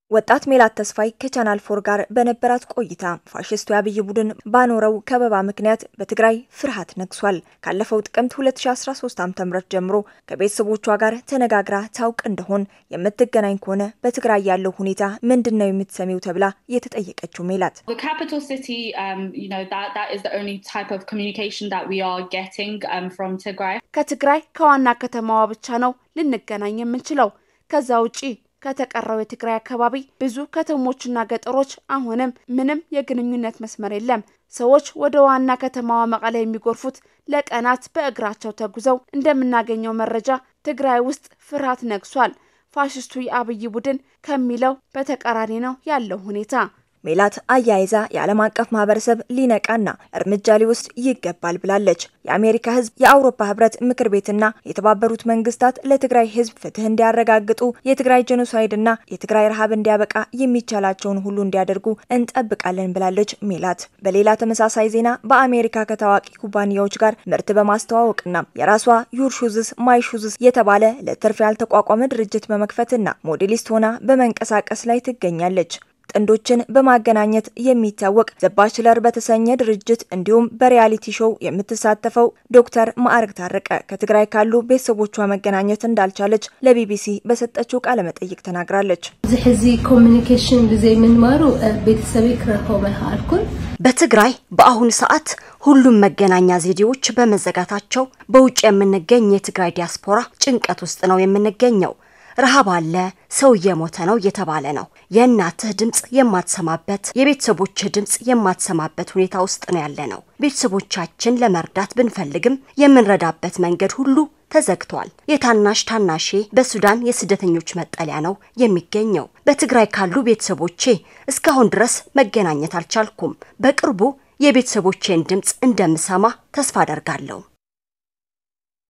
ወጣት ሜላት ተስፋይ ከቻናል ፎር ጋር በነበራት ቆይታ ፋሽስቱ የአብይ ቡድን ባኖረው ከበባ ምክንያት በትግራይ ፍርሃት ነግሷል። ካለፈው ጥቅምት 2013 ዓ.ም ጀምሮ ከቤተሰቦቿ ጋር ተነጋግራ ታውቅ እንደሆን የምትገናኝ ከሆነ በትግራይ ያለው ሁኔታ ምንድን ነው የምትሰሚው ተብላ የተጠየቀችው ሜላት ከትግራይ ከዋና ከተማዋ ብቻ ነው ልንገናኝ የምንችለው ከዛ ውጪ ከተቀረው የትግራይ አካባቢ ብዙ ከተሞችና ገጠሮች አሁንም ምንም የግንኙነት መስመር የለም። ሰዎች ወደ ዋና ከተማዋ መቀለ የሚጎርፉት ለቀናት በእግራቸው ተጉዘው እንደምናገኘው መረጃ ትግራይ ውስጥ ፍርሃት ነግሷል። ፋሽስቱ የአብይ ቡድን ከሚለው በተቃራኒ ነው ያለው ሁኔታ። ሜላት አያይዛ የዓለም አቀፍ ማህበረሰብ ሊነቃና እርምጃ ሊወስድ ይገባል ብላለች። የአሜሪካ ሕዝብ፣ የአውሮፓ ህብረት ምክር ቤትና የተባበሩት መንግስታት ለትግራይ ህዝብ ፍትህ እንዲያረጋግጡ የትግራይ ጄኖሳይድና የትግራይ ረሃብ እንዲያበቃ የሚቻላቸውን ሁሉ እንዲያደርጉ እንጠብቃለን ብላለች ሜላት። በሌላ ተመሳሳይ ዜና በአሜሪካ ከታዋቂ ኩባንያዎች ጋር ምርት በማስተዋወቅና የራሷ ዩር ሹዝስ ማይ ሹዝስ የተባለ ለትርፍ ያልተቋቋመ ድርጅት በመክፈትና ሞዴሊስት ሆና በመንቀሳቀስ ላይ ትገኛለች። ጥንዶችን በማገናኘት የሚታወቅ ዘባችለር በተሰኘ ድርጅት እንዲሁም በሪያሊቲ ሾው የምትሳተፈው ዶክተር ማዕረግ ታረቀ ከትግራይ ካሉ ቤተሰቦቿ መገናኘት እንዳልቻለች ለቢቢሲ በሰጠችው ቃለ መጠይቅ ተናግራለች። እዚ ሕዚ ኮሚኒኬሽን ብዘይ ምንማሩ ቤተሰበይ ክረከቦ ኣይከኣልኩን በትግራይ በአሁኑ ሰዓት ሁሉም መገናኛ ዘዴዎች በመዘጋታቸው በውጭ የምንገኝ የትግራይ ዲያስፖራ ጭንቀት ውስጥ ነው የምንገኘው። ረሃብ አለ፣ ሰው እየሞተ ነው እየተባለ ነው። የእናትህ ድምፅ የማትሰማበት የቤተሰቦችህ ድምፅ የማትሰማበት ሁኔታ ውስጥ ነው ያለ ነው። ቤተሰቦቻችን ለመርዳት ብንፈልግም የምንረዳበት መንገድ ሁሉ ተዘግቷል። የታናሽ ታናሼ በሱዳን የስደተኞች መጠለያ ነው የሚገኘው። በትግራይ ካሉ ቤተሰቦቼ እስካሁን ድረስ መገናኘት አልቻልኩም። በቅርቡ የቤተሰቦቼን ድምፅ እንደምሰማ ተስፋ አደርጋለሁ።